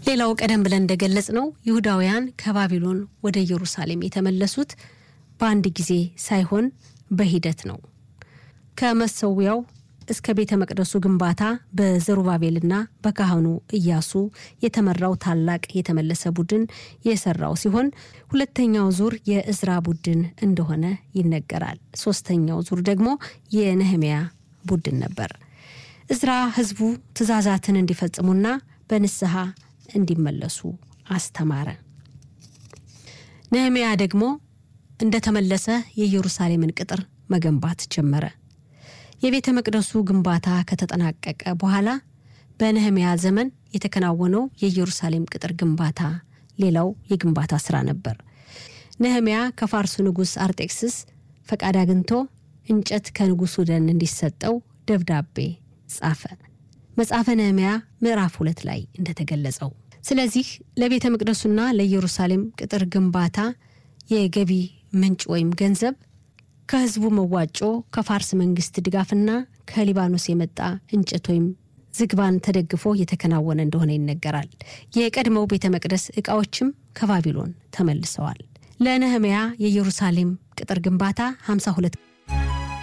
ሌላው ቀደም ብለን እንደገለጽ ነው ይሁዳውያን ከባቢሎን ወደ ኢየሩሳሌም የተመለሱት በአንድ ጊዜ ሳይሆን በሂደት ነው። ከመሰዊያው እስከ ቤተ መቅደሱ ግንባታ በዘሩባቤልና በካህኑ ኢያሱ የተመራው ታላቅ የተመለሰ ቡድን የሰራው ሲሆን ሁለተኛው ዙር የእዝራ ቡድን እንደሆነ ይነገራል። ሶስተኛው ዙር ደግሞ የነህሚያ ቡድን ነበር። እዝራ ህዝቡ ትእዛዛትን እንዲፈጽሙና በንስሐ እንዲመለሱ አስተማረ። ነህሚያ ደግሞ እንደተመለሰ የኢየሩሳሌምን ቅጥር መገንባት ጀመረ። የቤተ መቅደሱ ግንባታ ከተጠናቀቀ በኋላ በነህሚያ ዘመን የተከናወነው የኢየሩሳሌም ቅጥር ግንባታ ሌላው የግንባታ ስራ ነበር። ነህሚያ ከፋርሱ ንጉሥ አርጤክስስ ፈቃድ አግኝቶ እንጨት ከንጉሱ ደን እንዲሰጠው ደብዳቤ ጻፈ። መጽሐፈ ነህሚያ ምዕራፍ ሁለት ላይ እንደተገለጸው። ስለዚህ ለቤተ መቅደሱና ለኢየሩሳሌም ቅጥር ግንባታ የገቢ ምንጭ ወይም ገንዘብ ከህዝቡ መዋጮ፣ ከፋርስ መንግስት ድጋፍና ከሊባኖስ የመጣ እንጨት ወይም ዝግባን ተደግፎ የተከናወነ እንደሆነ ይነገራል። የቀድሞው ቤተ መቅደስ ዕቃዎችም ከባቢሎን ተመልሰዋል። ለነህምያ የኢየሩሳሌም ቅጥር ግንባታ 52